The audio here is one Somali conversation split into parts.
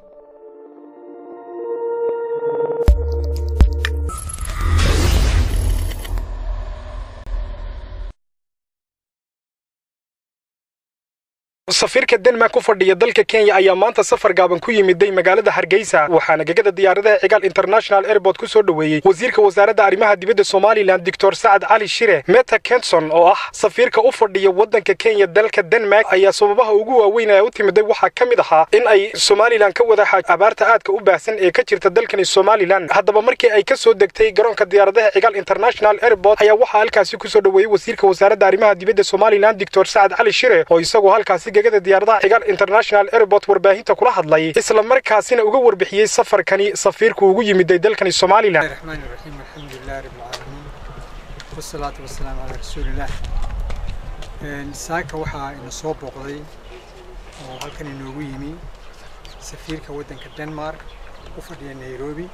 safiirka denmark ku fadhiya dalka kenya ayaa maanta safar gaaban ku yimiday magaalada hargeysa waxaana gegada diyaaradaha cigaal international airport ku soo dhoweeyey wasiirka wasaaradda arrimaha dibadda somalilan doctor sacad cali shire meta kenson oo ah safiirka u fadhiya waddanka kenya dalka denmark ayaa sababaha ugu waaweyn ee u timiday waxaa ka mid ahaa in ay somalilan ka wada xaaj abaarta aadka u baahsan ee ka jirta dalkani somalilan haddaba markii ay ka soo degtay garoonka diyaaradaha cigaal international airport ayaa waxaa halkaasi ku soo dhoweeyey wasiirka wasaaradda arrimaha dibadda somalilan doctor sacad cali shire oo isagoo halkaasi gegada diyaaradaha cigaal international airport warbaahinta kula hadlay isla markaasina uga warbixiyey safarkani safiirku ugu yimiday dalkani somalilan الرحمن الرحيم الحمد لله رب العالمين والصلاة والسلام على رسول الله saaka waxaa ina soo booqday oo halkan inoogu yimi safiirka waddanka denmark u fadhiya nairobi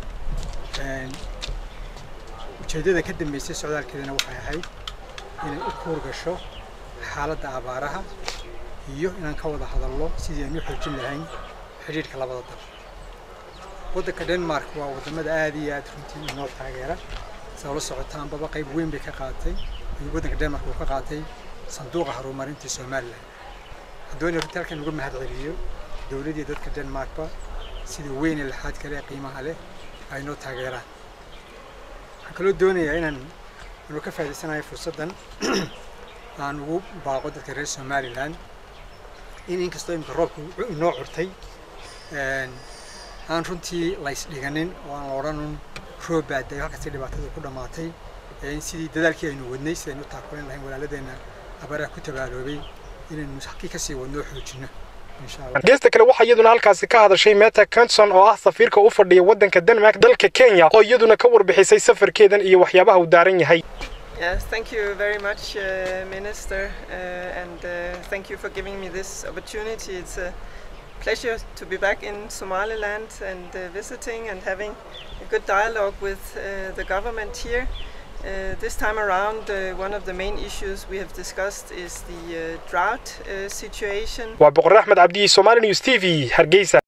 ujeeddada ka dambeysay socdaalkeedana waxay ahayd inay u kuur gasho xaaladda abaaraha iyo inaan ka wada hadallo sidii aynu xoojin lahayn xidhiidhka labada dal waddanka denmark waa waddamada aad iyo aad runtii inoo taageera saa ula socotaanbaba qayb weyn bay ka qaadatay waddanka denmark uu ka qaatay sanduuqa horumarinta somalilan haddoona runtii halkan uga mahad celiyo dowladdii dadka denmarkba sida weyn ee laxaad kale ee qiimaha leh ay noo taageeraan waxaan kaloo doonayaa inaan anu ka faa'idaysanayo fursaddan aan ugu baaqo dadka reer somalilan in inkastoo imika roobku inoo curtay aan runtii laysdhiganin oo aan la odhanun roob baadayo halkaasi dhibaatada ku dhammaatay in sidii dadaalkii aynu wadnay sidaynu u taakulan lahayn walaaladeenna abaraha ku tabaaloobay inaynu halkii kasii wadno xoojino geesta kale waxaa iyaduna halkaasi ka hadashay meta kenson oo ah safiirka u fadhiya waddanka denmark dalka kenya oo iyaduna ka warbixisay safarkeedan iyo waxyaabaha uu daaran yahay Yes, thank you very much, uh, Minister, uh, and uh, thank you for giving me this opportunity. It's a pleasure to be back in Somaliland and uh, visiting and having a good dialogue with uh, the government here. Uh, this time around, uh, one of the main issues we have discussed is the uh, drought uh, situation. waa boqor axmed cabdi somali news t v hargeysa